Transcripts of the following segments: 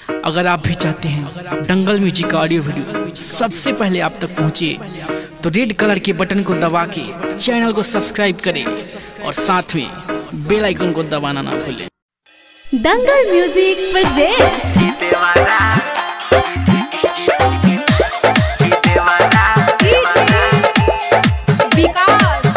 अगर आप भी चाहते हैं दंगल म्यूजिक का ऑडियो वीडियो सबसे पहले आप तक पहुंचे तो रेड कलर के बटन को दबा के चैनल को सब्सक्राइब करें और साथ में बेल आइकन को दबाना ना भूलें दंगल म्यूजिक presents विकास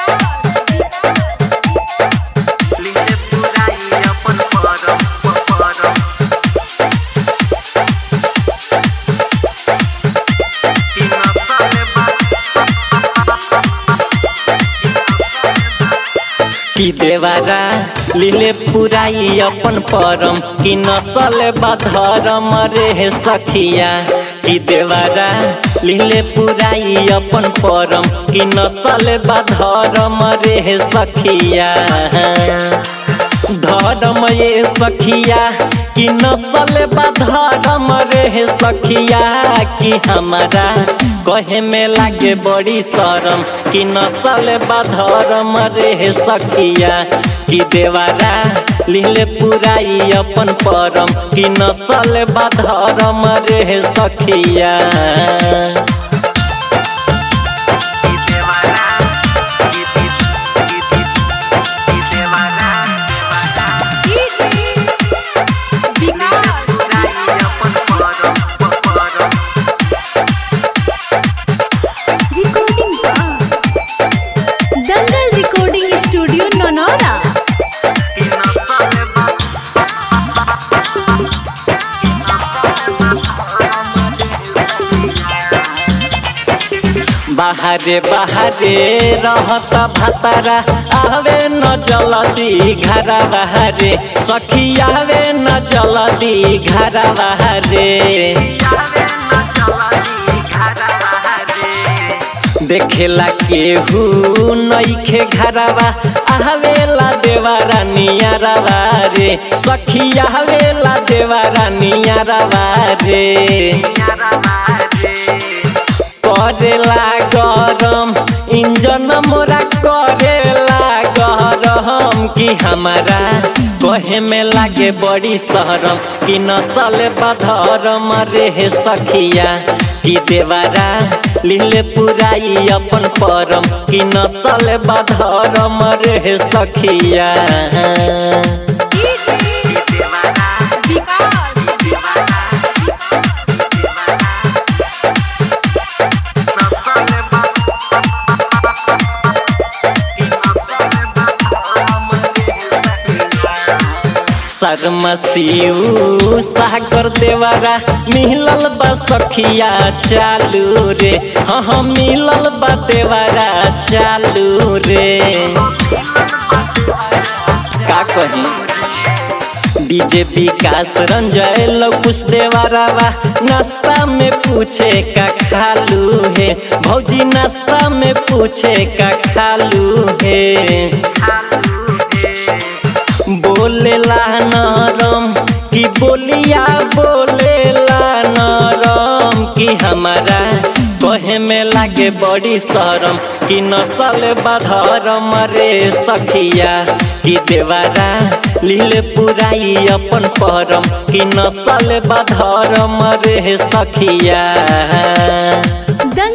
कि देवारा लीले पुराई अपन परम कि नसल बधरम रे सखिया कि देवारा लीले पुराई अपन परम कि नसल बधरम रे सखिया धर्म ये सखिया कि नसल बधरम रे सखिया कि हमारा कहे में लागे बड़ी शरम कि नसल बधरम रे सखिया कि देवारा लीले पुराई अपन परम कि नसल बधरम रे सखिया recording Dangal recording studio Nonora बाहरे बाहरे रहत भतारा आवे न जलदी घरा बाहरे सखी आवे न जलदी घरा बाहरे देखेला केहू नईखे घरवा आवेला देवारा नियरवा रे सखी आवेला देवारा नियरवा रे करेला गरम इंजन मोरा करेला गरम कि हमारा कहे में लागे बड़ी शहरम कि नसल बधरम रे सखिया कि देवारा लीले पुराई अपन परम कि नसल बधरम रे सखिया शर्मसियू सागर देवारा मिलल बा सखिया चालू रे हाँ हाँ मिलल बा देवारा चालू रे का कही डीजे विकास रंजय लकुश देवारावा नाश्ता में पूछे का खालू है भौजी नाश्ता में पूछे का खालू है बोलेला नरम कि बोलिया बोलेला नरम कि हमारा कहे में लागे बड़ी शरम कि नसल बधरम रे सखिया कि देवारा लीले पुराई अपन परम कि नसल बधरम रे सखिया दंगल